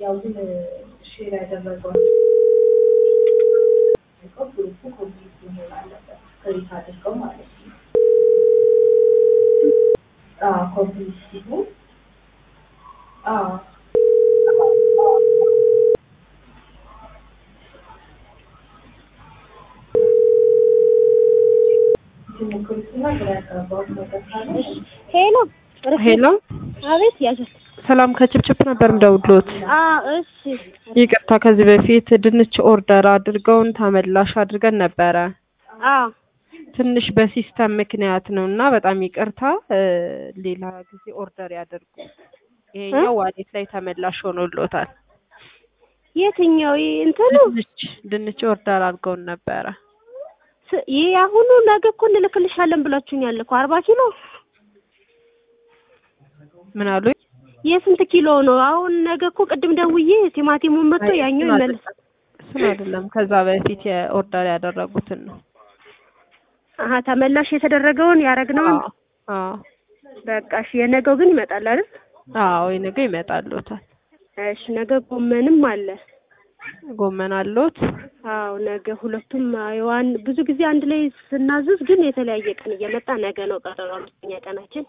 ያው ግን ሼር ያደረገው ግሩፑ ኮምፕሊት መሆን አለበት ክሬት አድርገው ማለት ነው። ኮምፕሊት ሲሆን አዎ ሄሎ ሄሎ አቤት ያዘት ሰላም ከችፕችፕ ነበር ምደውሎት። አ እሺ ይቅርታ ከዚህ በፊት ድንች ኦርደር አድርገውን ተመላሽ አድርገን ነበረ። አ ትንሽ በሲስተም ምክንያት ነው እና በጣም ይቅርታ እ ሌላ ጊዜ ኦርደር ያደርጉ። ይሄኛው ዋሌት ላይ ተመላሽ ሆኖሎታል። የትኛው ይህ እንትኑ ድንች ድንች ኦርደር አድርገውን ነበረ። ስ- ይህ አሁኑ ነገ እኮ እንልክልሻለን ብላችሁኛል እኮ አርባ ኪሎ ምን አሉኝ? የስንት ኪሎ ነው? አሁን ነገ እኮ ቅድም ደውዬ ቲማቲሙን መጥቶ አይ፣ ያኛው እሱን ይመለስ አይደለም። እሱን አይደለም ከዛ በፊት የኦርደር ያደረጉትን ነው። አሀ ተመላሽ የተደረገውን ያረግነውን አዎ አዎ በቃ እሺ የነገው ግን ይመጣል አይደል? አዎ ነገ ይመጣልዎታል። እሺ ነገ ጎመንም አለ። ጎመን አለዎት? አዎ ነገ ሁለቱም አይዋን ብዙ ጊዜ አንድ ላይ ስናዝዝ ግን የተለያየ ቀን እየመጣ ነገ ነው ቀጠሮ አምስተኛ ቀናችን።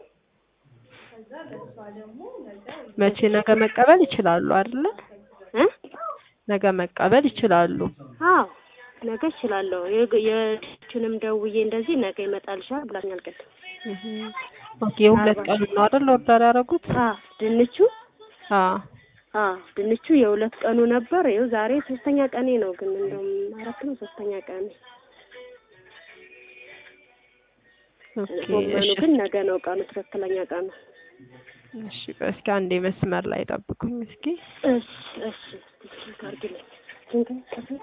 መቼ ነገ መቀበል ይችላሉ አይደለ? እ ነገ መቀበል ይችላሉ። አዎ ነገ እችላለሁ። የግ- የችንም ደውዬ እንደዚህ ነገ ይመጣልሻል ብላኛል ቅድም። እህ ኦኬ የሁለት ቀን ነው አይደል ኦርደር ያደረጉት? አዎ ድንቹ አዎ አዎ ድንቹ የሁለት ቀኑ ነበር። ይኸው ዛሬ ሶስተኛ ቀኔ ነው። ግን እንደውም አራት ነው ሶስተኛ ቀኔ። ኦኬ ጎመኑ እሺ ግን ነገ ነው ቀኑ፣ ትክክለኛ ቀኑ። እሺ ቆይ እስኪ አንዴ መስመር ላይ ጠብቁኝ እስኪ እሺ እሺ ስልክ አድርጊልኝ። ስንት ከስንት?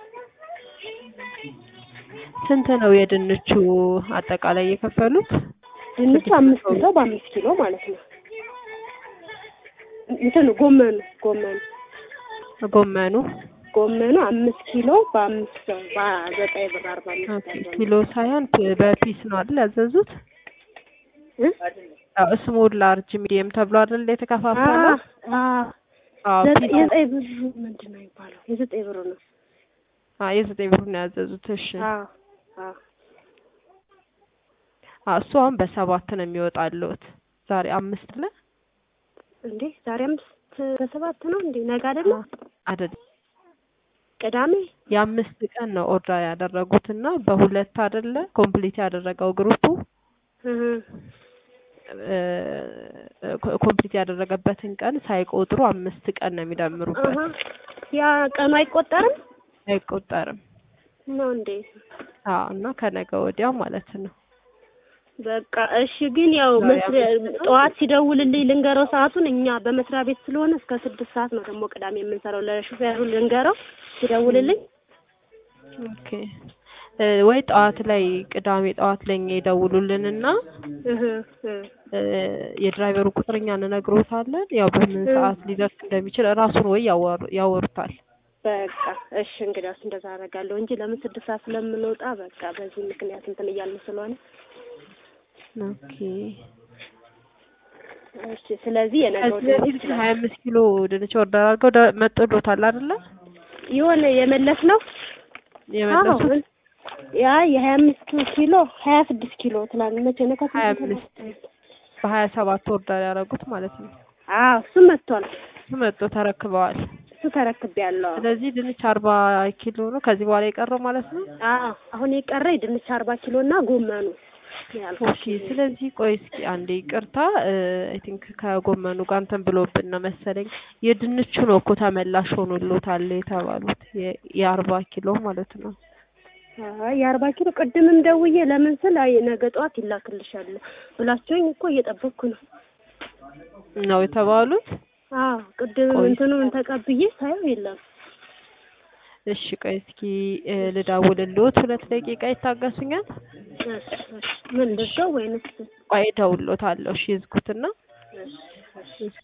ስንት ነው የድንቹ አጠቃላይ የከፈሉት? ድንቹ አምስት ሰው በአምስት ኪሎ ማለት ነው። እንትኑ ጎመኑ ጎመኑ ጎመኑ ጎመኑ አምስት ኪሎ በአምስት ሰው በዘጠኝ ብር አርባ አምስት ኦኬ አርባ ኪሎ ሳይሆን ፒ- በፒስ ነው አይደል ያዘዙት? እ? አዎ ስሞል ላርጅ ሚዲየም ተብሎ አይደል የተከፋፈለው? አ አዎ ዘጠኝ ፒስ የዘጠኝ ብሩ ምንድን ነው የሚባለው? የዘጠኝ ብሩ ነው። አዎ የዘጠኝ ብር ነው ያዘዙት። እሺ አ አ አዎ እሱ አሁን በሰባት ነው የሚወጣልዎት። ዛሬ አምስት አለ እንዴ ዛሬ አምስት በሰባት ነው እንዴ? ነገ አይደለም አይደል? ቅዳሜ የአምስት ቀን ነው ኦርደር ያደረጉት እና በሁለት አይደለ ኮምፕሊት ያደረገው ግሩፑ እህ ኮምፕሊት ያደረገበትን ቀን ሳይቆጥሩ አምስት ቀን ነው የሚደምሩበት። አሀ ያ ቀኑ አይቆጠርም አይቆጠርም። ነው እንዴ? አዎ እና ከነገ ወዲያ ማለት ነው። በቃ እሺ። ግን ያው ዛሬ መስሪያ አምስት ነው። ጠዋት ሲደውልልኝ ልንገረው ሰዓቱን። እኛ በመስሪያ ቤት ስለሆነ እስከ ስድስት ሰዓት ነው ደግሞ ቅዳሜ የምንሰራው። ለሹፌሩ ልንገረው ሲደውልልኝ። ኦኬ እ ወይ ጠዋት ላይ ቅዳሜ ጠዋት ላይ እኛ ይደውሉልንና እህ እህ እ የድራይቨሩ ቁጥር እኛ እንነግሮታለን። ያው በምን እ ሰዓት ሊደርስ እንደሚችል ራሱን ወይ ያወሩ ያወሩታል። በቃ እሺ። እንግዲያውስ እንደዛ አደርጋለሁ እንጂ ለምን ስድስት ሰዓት ስለምንወጣ በቃ በዚህ ምክንያት እንትን እያልን ስለሆነ ኦኬ እሺ። ስለዚህ የነገው ከዚህ በፊት ሀያ አምስት ኪሎ ድንች ኦርደር አድርገው ደ- መጥቶሎታል አይደለ? የሆነ የመለስ ነው የመለሱት ያ የሀያ አምስት ኪሎ ሀያ ስድስት ኪሎ ትላንት መቼ ነው? ከስንት ሀያ ተነሳ? አምስት በሀያ ሰባት ኦርደር ያደረጉት ማለት ነው። አዎ እሱ መጥቷል። እሱ መጥቶ ተረክበዋል። እሱ ተረክቤያለሁ። ስለዚህ ድንች አርባ ኪሎ ነው ከዚህ በኋላ የቀረው ማለት ነው። አዎ አሁን የቀረ የድንች አርባ ኪሎ እና ጎመኑ ያልኩት። ኦኬ ስለዚህ ቆይ እስኪ አንዴ ይቅርታ አይ ቲንክ ከጎመኑ ጋር እንትን ብሎብን ነው መሰለኝ የድንቹ ነው እኮ ተመላሽ ሆኖሎታል የተባሉት የ- የአርባ ኪሎ ማለት ነው። አይ የአርባ ኪሎ ቅድምም ደውዬ ለምን ስል አይ ነገ ጠዋት ይላክልሻል ብላችሁኝ እኮ እየጠበቅኩ ነው። ነው የተባሉት። አዎ ቅድም ቆይ እንትኑን ተቀብዬ ሳየው የለም። እሺ ቆይ እስኪ እ ልደውልልዎት ሁለት ደቂቃ ይታገሱኛል? እሺ እሺ ምን ልዘው ወይንስ ቆይ እደውልልዎታለሁ። እሺ ይዝጉትና እሺ እሺ